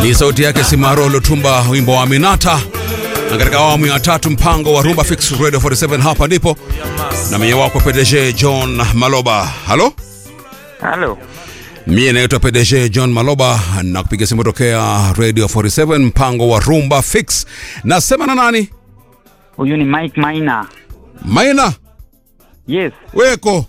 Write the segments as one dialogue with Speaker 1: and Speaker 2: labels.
Speaker 1: Ni sauti yake Simaro Lutumba, wimbo wa Aminata. Na katika awamu ya tatu mpango wa Rumba Fix Radio 47 hapa ndipo na mwenye wako PDG John Maloba. Halo?
Speaker 2: Halo.
Speaker 1: Mie naitwa PDG John Maloba na kupiga simu tokea Radio 47 mpango wa Rumba Fix. Nasema na nani?
Speaker 2: Huyu ni Mike Maina.
Speaker 1: Maina,
Speaker 2: Yes.
Speaker 1: weko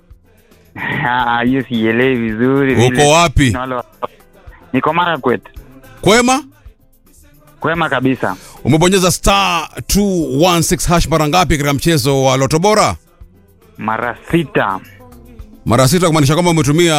Speaker 2: Ah, hiyo sielewi vizuri.
Speaker 1: Uko
Speaker 2: vile.
Speaker 1: wapi?
Speaker 2: Na wale wa- Niko Marakwet.
Speaker 1: kwema?
Speaker 2: Kwema kabisa.
Speaker 1: Umebonyeza star 216 hash mara ngapi katika mchezo wa Loto Bora?
Speaker 2: Mara sita.
Speaker 1: Mara sita, kumaanisha kwamba umetumia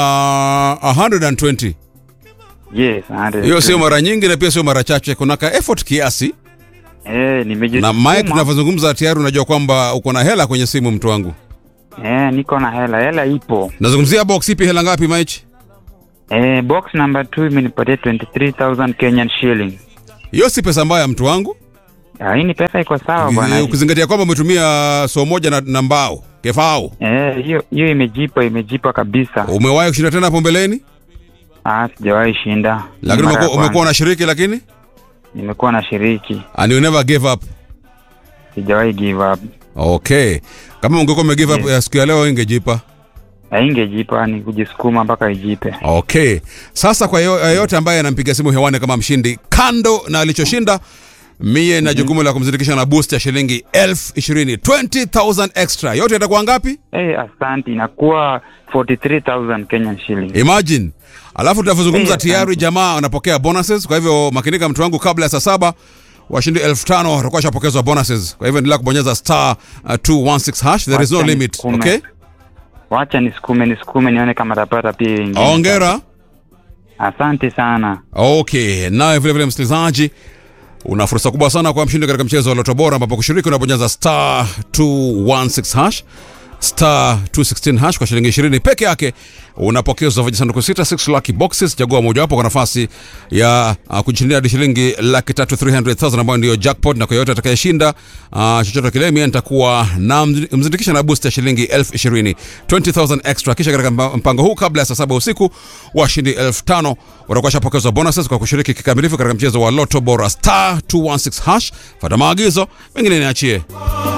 Speaker 1: 120.
Speaker 2: Yes. asante.
Speaker 1: Hiyo sio mara nyingi na pia sio mara chache, kuna ka effort kiasi.
Speaker 2: Eh, nimejituma.
Speaker 1: Na Mike, tunavyozungumza tayari unajua kwamba uko na hela kwenye simu, mtu wangu.
Speaker 2: Eh, niko na hela. Hela ipo.
Speaker 1: Nazungumzia box ipi, hela ngapi Mike?
Speaker 2: Eh, box number 2 imenipatia 23000 Kenyan shilling.
Speaker 1: Hiyo si pesa mbaya, mtu wangu,
Speaker 2: Ah, hii ni pesa iko sawa bwana.
Speaker 1: ukizingatia kwamba umetumia so moja na, na mbao kefao.
Speaker 2: Eh, hiyo hiyo imejipa imejipa kabisa.
Speaker 1: Umewahi kushinda tena hapo mbeleni,
Speaker 2: Ah, sijawahi shinda.
Speaker 1: lakini
Speaker 2: Mara ya
Speaker 1: umekuwa umekuwa
Speaker 2: kwanza.
Speaker 1: unashiriki, lakini
Speaker 2: nimekuwa na shiriki.
Speaker 1: and you never gave up.
Speaker 2: Sijawahi give up.
Speaker 1: Okay, kama ungekuwa ume give up
Speaker 2: Yes.
Speaker 1: ya siku ya leo ingejipa.
Speaker 2: Haingejipa ni kujisukuma mpaka ijipe.
Speaker 1: Okay, sasa kwa yo- yeyote ambaye anampiga simu hewani kama mshindi, kando na alichoshinda, mie na jukumu la kumzindikisha na boost ya shilingi elfu ishirini 20000 extra. Yote itakuwa ngapi?
Speaker 2: Hey, asante inakuwa 43000 Kenyan shilling.
Speaker 1: Imagine. Alafu tunavyozungumza
Speaker 2: Eh,
Speaker 1: tayari
Speaker 2: asante.
Speaker 1: jamaa wanapokea bonuses, kwa hivyo makinika mtu wangu, kabla ya saa saba washindi elfu tano watakuwa washapokezwa bonuses. Kwa hivyo endelea kubonyeza star uh, 216 hash, there is no
Speaker 2: Wacha
Speaker 1: limit.
Speaker 2: nisukume.
Speaker 1: Okay,
Speaker 2: Wacha nisukume nisukume nione kama tapata pia ingine.
Speaker 1: ongera.
Speaker 2: Asante sana.
Speaker 1: Okay, naye vile vile msikilizaji, una fursa kubwa sana kwa mshindi katika mchezo wa Loto Bora, ambapo kushiriki unabonyeza star 216 hash star 216 hash kwa shilingi 20 peke yake unapokezwa vijisanduku sita 6 lucky boxes. Chagua mojawapo kwa nafasi ya uh, kujishindia hadi shilingi laki tatu 300,000 ambayo ndio jackpot, na kwa yote atakayeshinda uh, chochote kile, mimi nitakuwa na mzi- mzindikisha na boost ya shilingi elfu ishirini 20,000 extra. Kisha katika mpa- mpango huu kabla ya saa saba usiku washindi elfu tano watakuwa shapokezwa bonuses kwa kushiriki kikamilifu katika mchezo wa Loto Bora star 216 hash. Fata maagizo, mengine niachie.